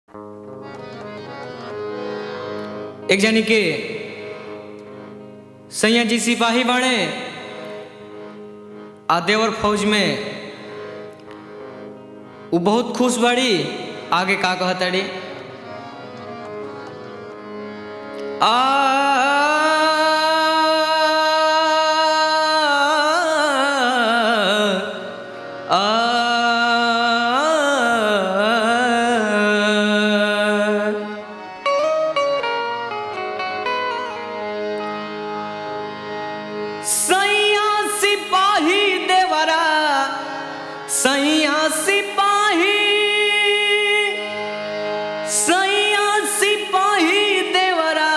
एक जानी के सैया जी सिपाही बाणे आ देवर फौज में उ बहुत खुश बाड़ी आगे का कहताड़ी आ आ सैया सिपाही देवरा सैया सिपाही सैया सिपाही देवरा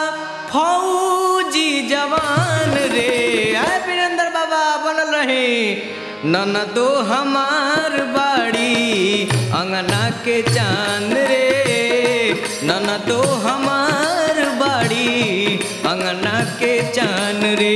फौजी जवान रे आय वीरेंद्र बाबा बनल रहे नन दो हमार बाड़ी अंगना के चांद रे नन दो हमार बाड़ी अंगना के चांद रे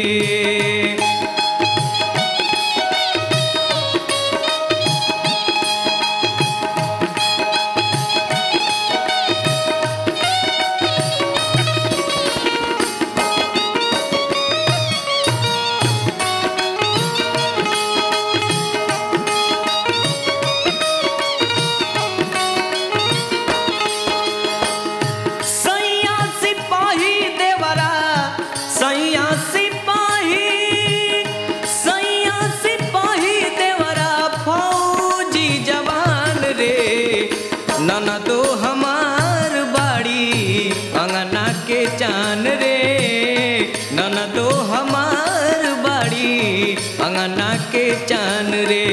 सैया सिपाही देवरा सैया सिपाही सैया सिपाही देवरा फौजी जवान रे नन तो हमार बाड़ी अंगना के चान रे नन तो हमार बाड़ी अंगना के चान रे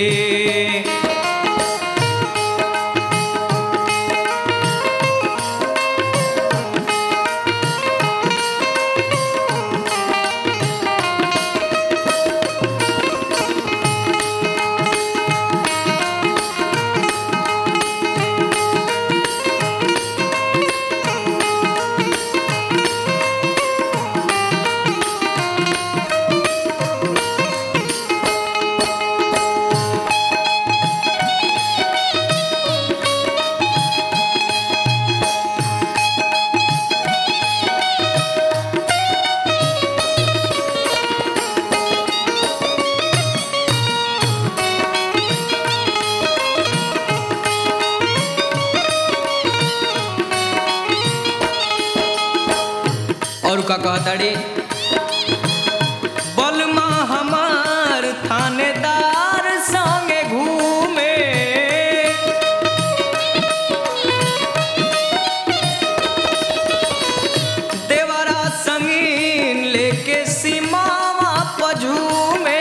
और का कहताड़ी बलमा हमार थानेदार संगे घूमे देवरा संगीन लेके सीमावा पझूमे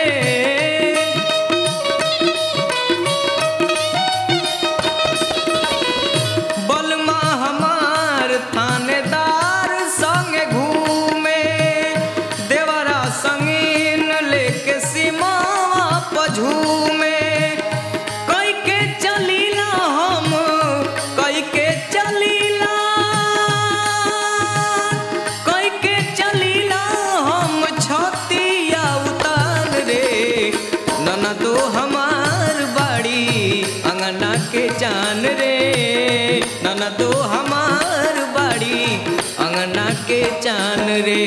बलमा हमार थानेदार संग घूमे देवरा संगीन लेके सीमावा पझूमे कई के चलीला हम कई के चलीला कई के चलीला हम छतिया उतार रे नना तो हमार बाड़ी अंगना के जान रे नना तो हमार बाड़ी अंगना के जान रे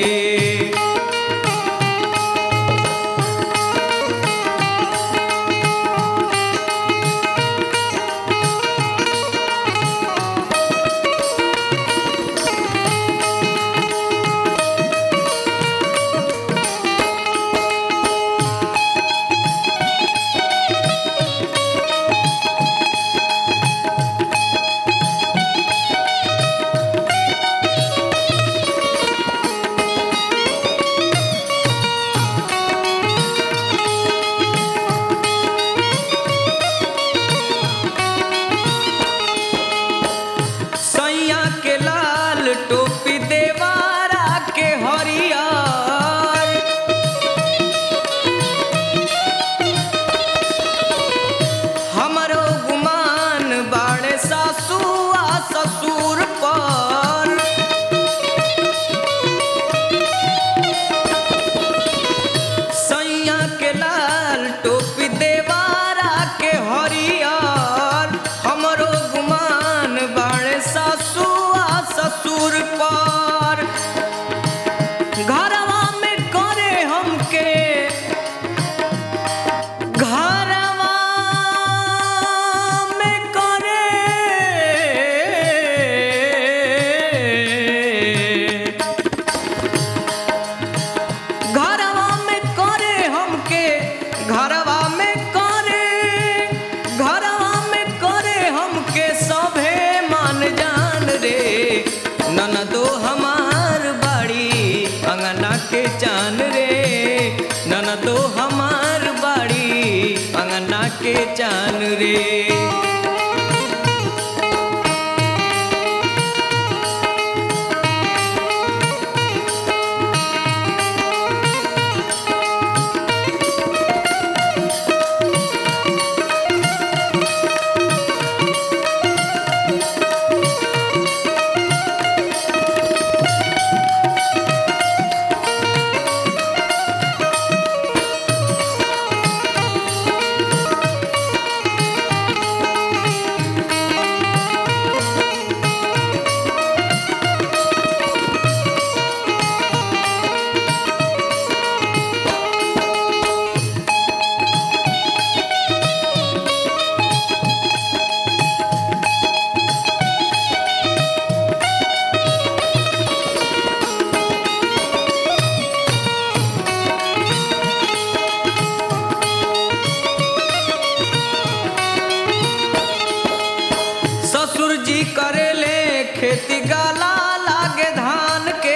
ससुर जी करेले खेती गाला लागे धान के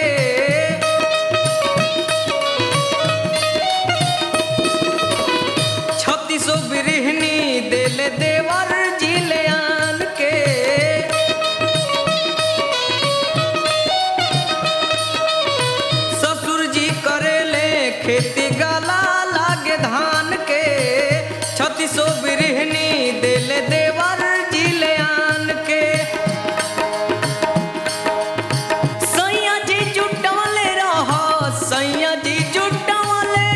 छत्तीसो बिरहनी देले देवर जिले आन के ससुर जी करेले खेती गाला लागे धान के छत्तीसो बिरहनी देले देवर जिले आन के सैया जी जुटवले रह सैया जी जुटवले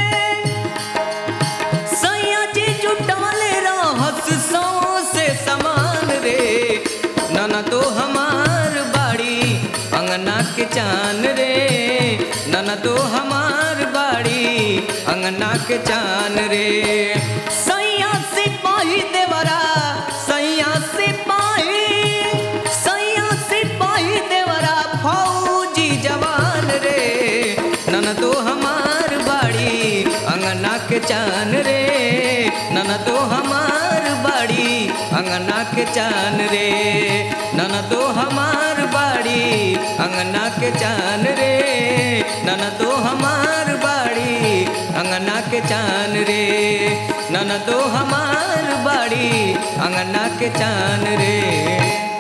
सैया जी जुटवले रहस सौ से समान रे नन तो हमार बाड़ी अंगना के चान रे नन तो हमार बाड़ी अंगना के चान रे सैया सिपाही देवरा सैया सिपाही सैया सिपाही देवरा फौजी जवान रे नन तो हमार बाड़ी अंगना के चान रे नन तो हमार बाड़ी अंगना के चान रे नन तो हमार बाड़ी अंगना के चान रे नन तो हमार बाड़ी अंगना के चान रे नन तो हमार बाड़ी अंगना के चान रे